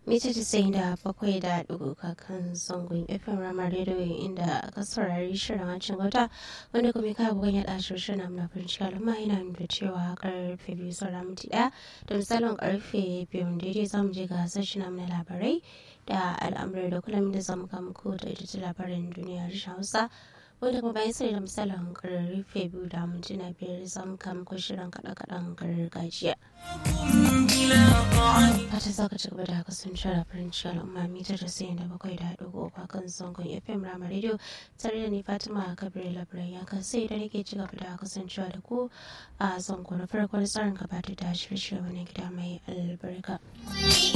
mita tisa'in da bakwai da ɗigo kakan zangon fm rama rediyo inda aka saurari shirin hacin gauta wanda kuma ka bugan ya ɗashi shirin na farinci al'umma yana nuna cewa karfe biyu saura minti ɗaya da misalin karfe biyu daidai zamu je ga sashi na labarai da al'amurai da kullum da zamu kama ko da ita labarin duniya harshen hausa wanda kuma bayan sai da misalin karfe biyu da mintuna biyar zamu kama ko shirin kaɗe-kaɗen gargajiya. fata za ka ci gaba da kasancewa da farin ciki al'umma mita da sayin da bakwai da ɗigo uku kan zangon fm rama radio tare da ni fatima kabir labarai ya kan sai da nake ci gaba da kasancewa da ku a zango na farkon tsarin gabatar da shirye-shirye wani gida mai albarka.